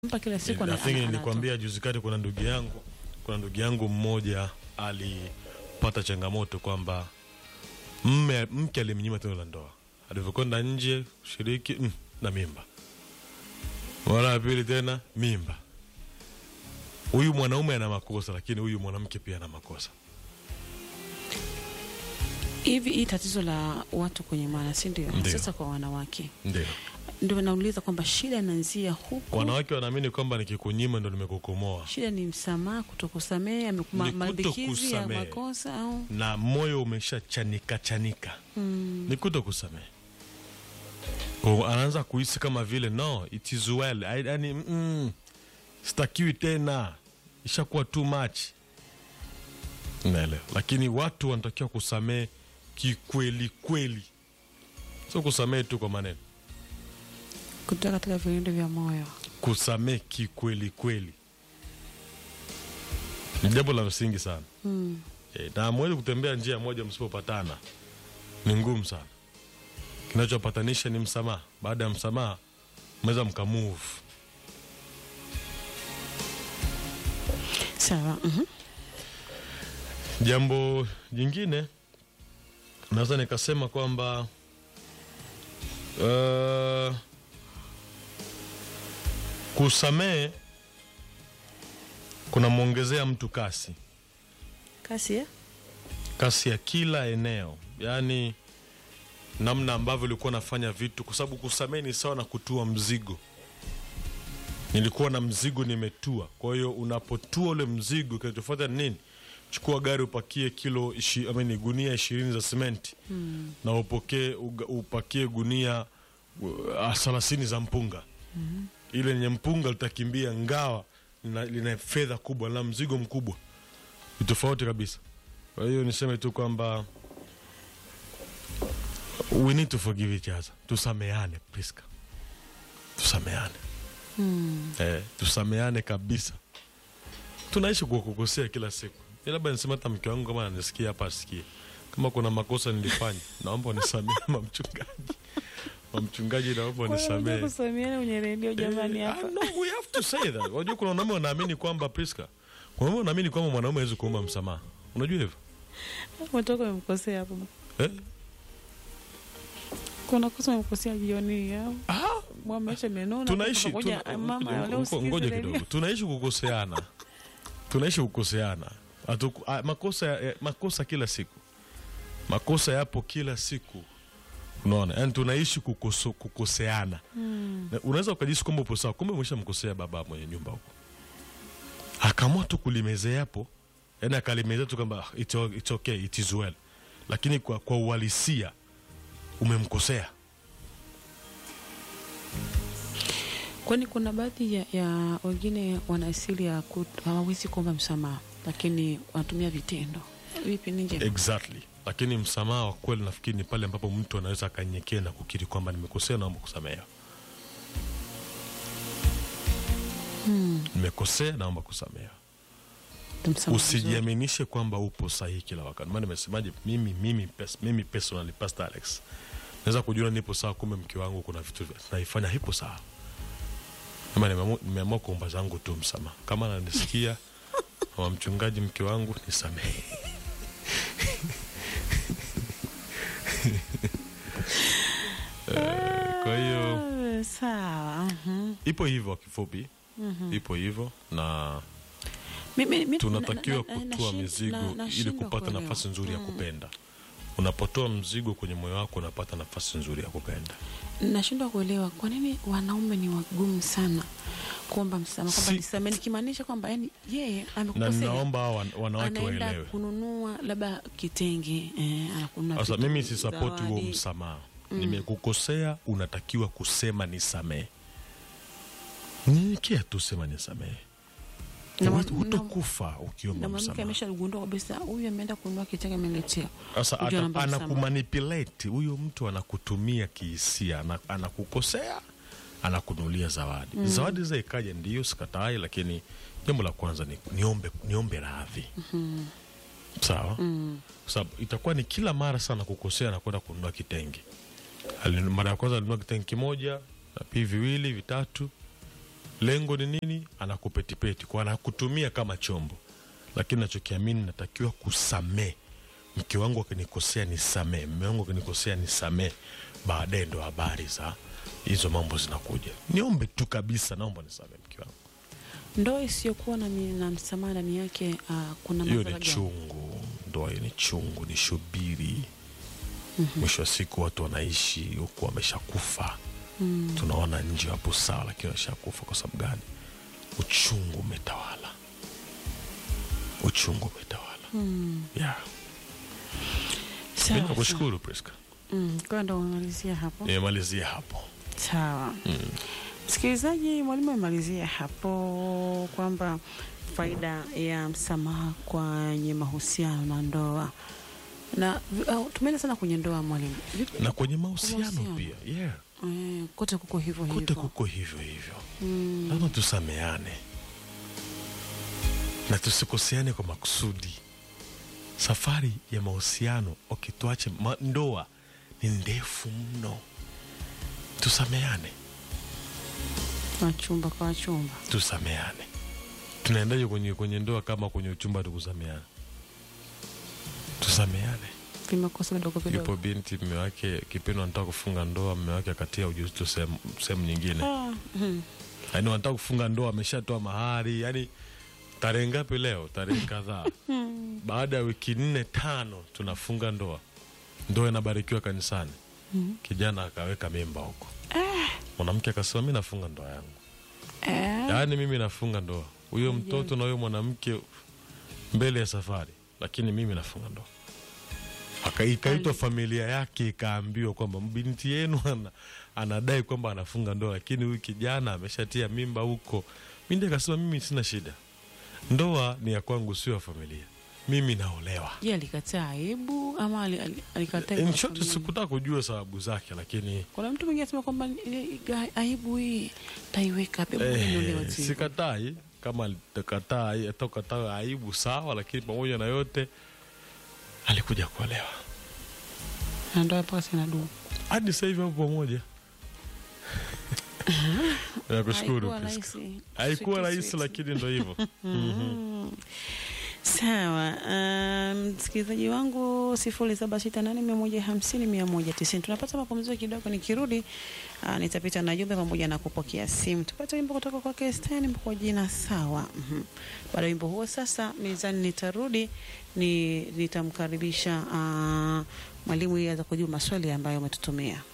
mpa kila siku ana- Nafikiri ana- nilikwambia juzi kati, kuna ndugu yangu kuna ndugu yangu mmoja alipata changamoto kwamba mme mke alimnyima tendo la ndoa, alivyokwenda nje kushiriki mm, na mimba, mara ya pili tena mimba. Huyu mwanaume ana makosa, lakini huyu mwanamke pia ana makosa. hivi hii tatizo la watu kwenye maana si ndio Ndio. sasa kwa wanawake Ndio ndio nauliza kwamba shida inaanzia huku wanawake wanaamini kwamba nikikunyima ndo nimekukomoa, shida ni msamaha kutokusamehe amekuma- Ni malimbikizi ya kutokusamehe. makosa au na moyo umeshachanika chanika mm. ni kuto kusamehe. Kwa anaanza kuhisi kama vile no it is well, I- yani mm, sitakiwi tena, ishakuwa too much, naelewa. Lakini watu wanatakiwa kusamehe kikweli kweli, sio kusamehe tu kwa maneno, kutoka katika vilindi vya moyo kusamehe kikweli kweli ni jambo la msingi sana. mm. E, na hamwezi kutembea njia moja msipopatana, ni ngumu sana. Kinachopatanisha ni msamaha. Baada ya msamaha, mnaweza mkamove. sawa mhm. Jambo jingine naweza nikasema kwamba uh, kusamehe kunamwongezea mtu kasi kasi ya kasi ya kila eneo, yaani namna ambavyo ulikuwa nafanya vitu, kwa sababu kusamehe ni sawa na kutua mzigo. Nilikuwa na mzigo nimetua, kwa hiyo unapotua ule mzigo, kinachofuata ni nini? Chukua gari upakie kilo ishi, I mean, gunia ishirini za simenti mm. na upokee uga- upakie gunia uh, thelathini za mpunga ile lenye mpunga litakimbia ngawa lina, lina fedha kubwa na mzigo mkubwa ni tofauti kabisa kwa hiyo niseme tu kwamba we need to forgive each other tusameane Priska tusameane Mm. eh, tusameane kabisa tunaishi kwa kukosea kila siku Mi labda nisema hata mke wangu kama ananisikia hapa asikie kama kuna makosa nilifanya naomba unisamehe mamchungaji mamchungaji naomba unisamehe kusameana kwenye redio jamani Eh, hapa ah, no, we have to say that. Unajua kuna wanaume wanaamini kwamba Priska, kuna wanaume wanaamini kwamba mwanaume hawezi kuomba msamaha. Unajua hivyo umetoka umemkosea hapo eh? kuna kosa umemkosea jioni au Ah, mwamesha menona tunaishi ngoja tuna- mama ngo- leo ngo- usikize ngoja redio. kidogo, tunaishi kukoseana, tunaishi kukoseana. Hatuku- ah, makosa, ya- makosa kila siku, makosa yapo kila siku, unaona, yani tunaishi kukoso, kukoseana Mm. Na unaweza ukajisi kwamba upo sawa, kumbe umeshamkosea baba mwenye nyumba huko, akaamua tu kulimezea hapo, yani akalimezea tu kwamba "Ah, it's, o- it's okay, it is well, lakini kwa, kwa uhalisia umemkosea. kwani kuna baadhi ya, ya wengine wana asili ya kut- hawawezi kuomba msamaha lakini wanatumia vitendo vipi ninje Exactly, lakini msamaha wa kweli nafikiri ni pale ambapo mtu anaweza akanyenyekea na kukiri kwamba nimekosea, naomba kusamehewa. Hmm, Nimekosea, naomba kusamehewa. msamaha mzuri. Usijiaminishe kwamba upo sahihi kila wakati. Maana nimesemaje, mimi mimi pes, mimi personally Pastor Alex naweza kujua nipo sawa, kumbe mke wangu kuna vitu vya- naifanya hipo sawa. Ama nimeamua nimeamua kuomba zangu tu msamaha. Kama ananisikia wa mchungaji, mke wangu nisamehe. Eh, Kwa hiyo Ah, sawa mhm. ipo hivyo kwa kifupi, ipo hivyo na Mimi- mi- tunatakiwa na- na- na- kutoa nashin- mizigo na- ili nashindwa kupata kuelewa. nafasi nzuri ya Mm. kupenda. Unapotoa mzigo kwenye moyo wako unapata nafasi nzuri ya kupenda. nashindwa kuelewa kwa nini wanaume ni wagumu sana kuomba msamaha kwamba Si- nisamehe nikimaanisha kwamba yani yeye Na amekukosea ninaomba hawa wan- wanawake anaenda waelewe. kununua labda kitenge eh, anakununua Sasa vitu, mimi sisapoti huo zawadi. msamaha. Nimekukosea, unatakiwa kusema nisamehe. Nyenyekea tu, sema nisamehe. Na mwa- Hutokufa na ukiomba mwanamke msamaha. ameshagundua kabisa huyu ameenda kununua kitenge ameletea Sasa Ujue ata- anaomba msamaha. anakumanipulate huyo mtu, anakutumia kihisia, ana- anakukosea, anakunulia zawadi. Zawadi za ikaja, ndiyo sikatai, lakini jambo la kwanza ni niombe, niombe radhi sawa, kwa sababu itakuwa ni kila mara sana kukosea na kwenda kununua kitenge. Ali- Mara ya kwanza alinunua kitenge kimoja na pii viwili vitatu, lengo ni nini anakupetipeti kwa anakutumia kama chombo lakini nachokiamini natakiwa kusamee mke wangu akinikosea nisamee mme wangu akinikosea nisamee baadaye ndo habari za hizo mambo zinakuja niombe tu kabisa naomba nisamee mke wangu ndoa isiyokuwa na, mi- na msamaha ndani yake uh, kuna hiyo madhara ni gani? chungu ndoa hiyo ni chungu ni shubiri mwisho wa siku watu wanaishi huku wameshakufa Mm. tunaona nje wapo sawa lakini wameshakufa kwa sababu gani uchungu umetawala uchungu umetawala Mm. yeah. Sawa, mi nakushukuru Priska Mm, kwa ndo umemalizia hapo nimemalizia hapo sawa msikilizaji mwalimu amemalizia hapo kwamba faida ya msamaha kwenye mahusiano na ndoa na uh, tumeenda sana kwenye ndoa mwalimu Vipi- na kwenye mahusiano Mahusiano. pia yeah. eh, kote kuko hivyo kote hivyo kuko hivyo hivyo Mm, lazima tusameane na tusikoseane kwa makusudi safari ya mahusiano okay, tuache ma, ndoa ni ndefu mno tusameane wachumba kwa wachumba tusameane tunaendaje kwenye, kwenye ndoa kama kwenye uchumba tukusameane tusameane vimekosa vidogo yupo vidogo binti mme wake kipindi wanataka kufunga ndoa mme wake akatia ujauzito sehemu sehemu nyingine Ah, mhm. yaani wanataka kufunga ndoa ameshatoa mahari yani tarehe ngapi leo tarehe kadhaa baada ya wiki nne tano tunafunga ndoa ndoa inabarikiwa kanisani Mhm. kijana akaweka mimba huko mwanamke akasema mi nafunga ndoa yangu Eh, yaani mimi nafunga ndoa huyo mtoto na huyo mwanamke mbele ya safari lakini mimi nafunga ndoa Aka- ikaitwa familia yake ikaambiwa kwamba binti yenu ana, anadai kwamba anafunga ndoa lakini huyu kijana ameshatia mimba huko mindi akasema mimi sina shida ndoa ni ya kwangu sio ya familia mimi naolewa je alikataa aibu ama ali- ali- alikataa In kwa short, familia? sikutaka kujua sababu zake lakini kuna mtu mwingine asema kwamba eh, ga- aibu hii taiweka pepo eh, sikatai kama alikataa hata ukataa aibu sawa lakini pamoja na yote alikuja kuolewa na ndoa mpaka sina dumu hadi sasa hivi hapo pamoja nakushukuru Haikuwa Priska. rahisi. haikuwa Sweet, rahisi sweet. lakini ndo hivyo sawa um, msikilizaji wangu sifuri saba sita nane mia moja hamsini mia moja tisini tunapata mapumziko kidogo nikirudi uh, nitapita na jumbe pamoja na kupokea simu tupate wimbo kutoka kwake Stan kwa jina sawa mm baada ya wimbo huo sasa mezani nitarudi ni nitamkaribisha uh, mwalimu ili aweze kujibu maswali ambayo umetutumia